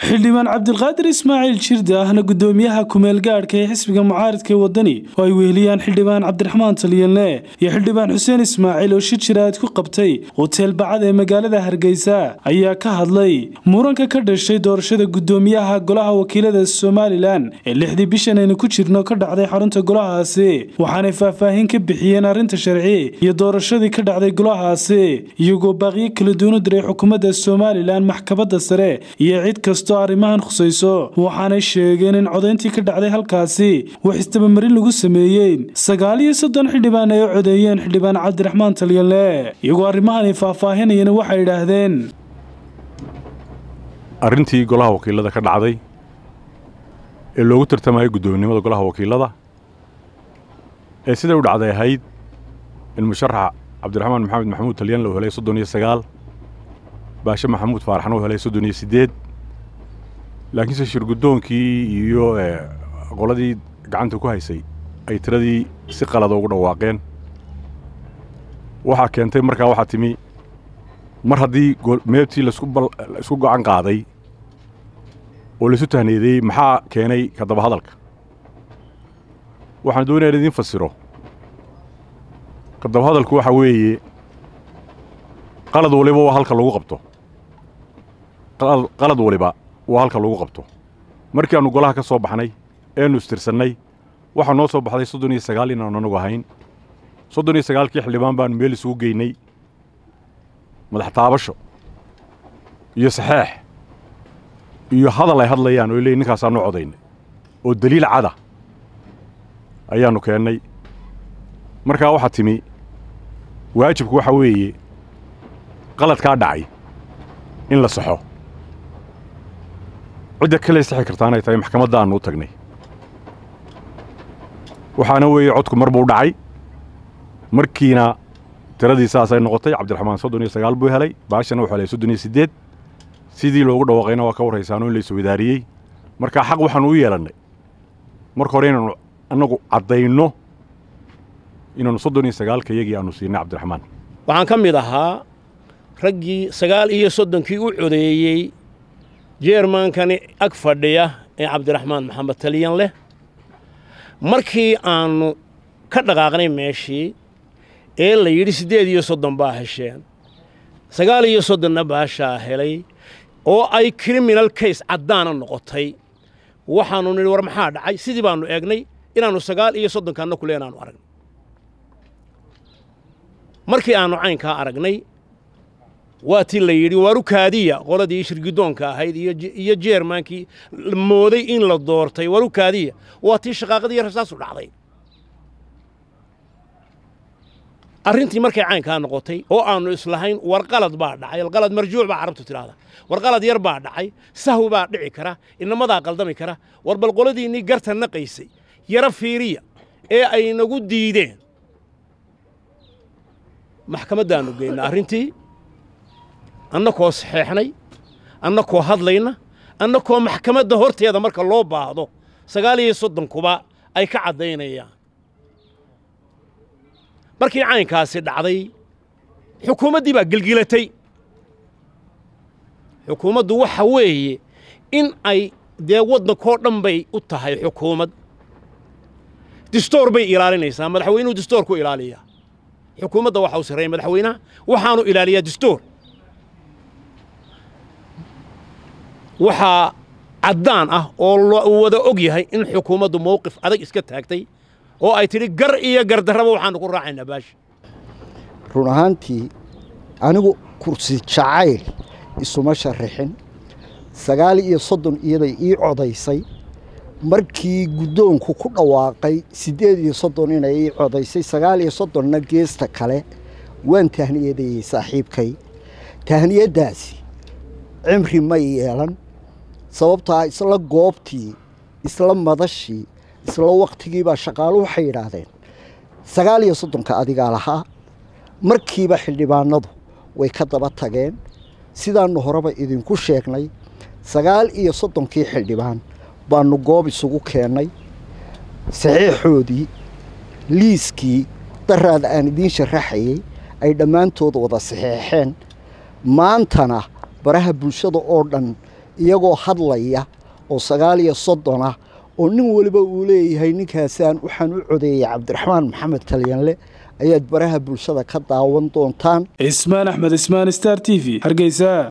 xildhibaan cabdilqaadir ismaaciil jirde ahna gudoomiyaha kumeel gaadhka ee xisbiga mucaaridka ee wadani oo ay weheliyaan xildhibaan cabdiraxmaan talyanle iyo xildhibaan xuseen ismaaciil oo shir jiraad ku qabtay hoteel bacad ee magaalada hargeysa ayaa ka hadlay muranka ka dhashay doorashada gudoomiyaha golaha wakiilada somalilan ee lixdii bishan aynu ku jirno ka dhacday xarunta golahaasi waxaanay faahfaahin ka bixiyeen arrinta sharci iyo doorashadii ka dhacday golahaasi iyagoo baaqiyo kala duwan u diray xukuumadda somalilan maxkamadda sare iyo cid kastoo arrimahan khusayso waxaanay sheegeen in codayntii ka dhacday halkaasi wax istabamarin lagu sameeyey sagaal iyo soddon xildhibaan ay u codeeyeen xildhibaan cabdiraxmaan talyanle iyagoo arrimahan ay faahfaahinayeen waxay idhaahdeen arrintii golaha wakiilada ka dhacday ee loogu tartamayay guddoomiyinimada golaha wakiilada ee siday u dhacday ahayd in musharax cabdiraxmaan maxamed maxamuud talyanle uu helay soddon iyo sagaal baashe maxamuud faaraxna uu helay soddon iyo siddeed laakiinse shirguddoonkii iyo qoladii gacanta ku haysay ay tiradii si qalada ugu dhawaaqeen waxaa keentay markaa waxaa timi mar haddii meebtii laisku go'an qaaday oo laisu tahneedeeyey maxaa keenay ka daba hadalka waxaan doonaya in idiin fasiro ka daba hadalku waxaa weeye qalad waliba waa halka lagu qabto qalad waliba waa halka lagu qabto markii aannu golaha ka soo baxnay eenu istirsannay waxaa noo soo baxday soddon iyo sagaal inaanu anagu ahayn soddon iyo sagaalkii xildhibaan baanu meel isugu geynay madax taabasho iyo saxeex iyo hadal ay hadlayaan oo leeyiin ninkaasaanu codaynay oo deliil cada ayaannu keennay markaa waxaa timi waajibku waxaa weeye qaladkaa dhacay in la saxo cidda kale sixi kartaanay tahay maxkamaddaannu u tagnay waxaana weeye codku mar buu dhacay markiina tiradii saasay noqotay cabdiraxmaan soddon iyo sagaal buu helay baashana wuxuu helay soddon iyo siddeed sidii loogu dhawaaqayna waa ka warraysaano in la iswadaariyey markaa xaq waxaannu u yeelannay marka hore inaannu annagu caddayno inaannu soddon iyo sagaalka iyagii aannu siinay cabdiraxmaan waxaan ka mid ahaa raggii sagaal iyo soddonkii u codeeyey jeermankani ag fadhiya ee cabdiraxmaan maxamed talyan leh markii aannu ka dhaqaaqnay meeshii ee la yidhi siddeed iyo soddon baa hesheen sagaal iyo soddonna baashaa helay oo ay kriminal kays caddaana noqotay waxaannu nidhi war maxaa dhacay sidii baannu eegnay inaannu sagaal iyo soddonkaanna kule inaannu aragnay markii aannu caynkaa aragnay waa tii la yidhi waaru kaadiya qoladii shirgidoonka ahayd iyo jeermaankii mooday in la doortay waru kaadiya waa tii shaqaaqadii rasaasu dhacday arrintii markay caynkaa noqotay oo aannu islahayn warqalad baa dhacay alqalad marjuuc baa carabtu tidhaahda warqalad yar baa dhacay sahwi baa dhici kara inamadaa qaldami kara war bal qoladiinnii garta naqaysay yaro fiiriya ee ay nagu diideen maxkamaddaannu geynna arrintii annakoo saxeexnay annakoo hadlayna annakoo maxkamadda horteeda marka loo baahdo sagaal iyo soddonkuba ay ka caddaynayaan markii caynkaasi dhacday xukuumaddii baa gelgilatay xukuumaddu waxa weeye in ay dee waddankoo dhan bay u tahay xukuumad distoor bay ilaalinaysaa madaxweynuhu distoor ku ilaaliyaa xukuumadda waxa u sarreeya madaxweynaha waxaanu ilaaliyaa distoor waxaa caddaan ah oo la wada og yahay in xukuumaddu mawqif adag iska taagtay oo ay tidhi gar iyo gardarraba waxaannu ku raacaynaa baasha run ahaantii anigu kursi jacayl isuma sharrixin sagaal iyo soddon iyaday ii codaysay markii guddoonku ku dhawaaqay siddeed iyo soddon inay ii codaysay sagaal iyo soddonna geesta kale waan tahniyadayey saaxiibkay tahniyaddaasi cimri may yeelan sababtaa isla goobtii isla madashii isla wakhtigiibaa shaqaalu waxay yidhaahdeen sagaal iyo soddonka adigaa lahaa markiiba xildhibaanadu way ka daba tageen sidaannu horeba idinku sheegnay sagaal iyo soddonkii xildhibaan baannu goob isugu keennay saxiixoodii liiskii daraada aan idiin sharaxayey ay dhammaantood wada saxeexeen maantana baraha bulshada oo dhan iyagoo hadlaya oo sagaal iyo soddon ah oo nin waliba uu leeyahay ninkaasaan waxaan u codeeyey cabdiraxmaan maxamed talyanle ayaad baraha bulshada ka daawan doontaan cismaan axmed ismaan star t v hargeysa